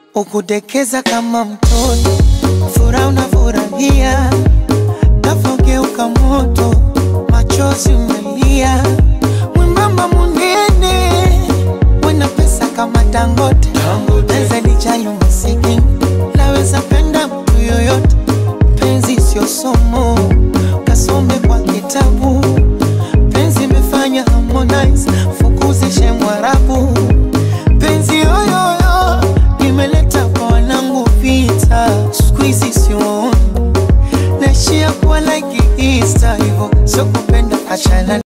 ukudekeza kama mtoto, furaha unafurahia, nafogeuka moto, machozi umelia, mwembamba munene, wena pesa kama Dangote, naweza lijali umasikini, naweza penda mtu yoyote, penzi sio somo, kasome kwa kitabu, penzi imefanya Harmonize fukuzishe Mwarabu, penzi yoyoyo imeleta kwa wanangu vita, siku hizi sioni naishia kuwa like Easter hivyo, sio kupenda achana